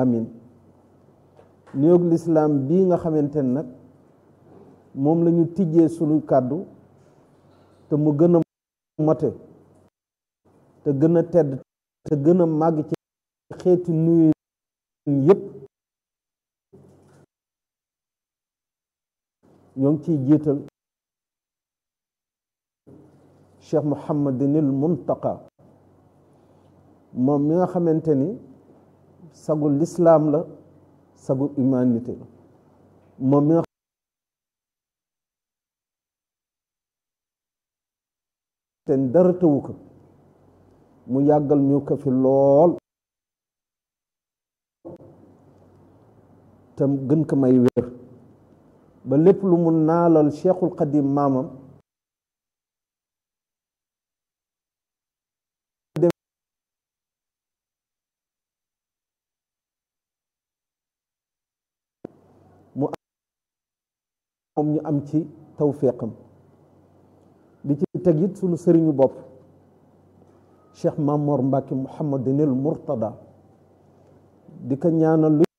amin nuyoog lislaam bii nga xamante ne nag moom la ñu tijjee sunu kàddu te mu gën a mote te gën a tedd te gën a màgg ci xeeti nuyu yépp ñoo ngi ciy jiital cheikh muhammadinil muntaqa moom mi nga xamante ni sagu lislaam la sagu humanité la moom mi nga te dara tëwu ko mu yàggal ñu ko fi lool te gën ko may wér ba lépp lu mu naalal cheikhul xadim maamam mu moom ñu am ci tawféqam di ci teg it sunu sëriñu bopp cheikh Mamor Mbacke Mouhamadinil Mourtada di ko ñaanal lu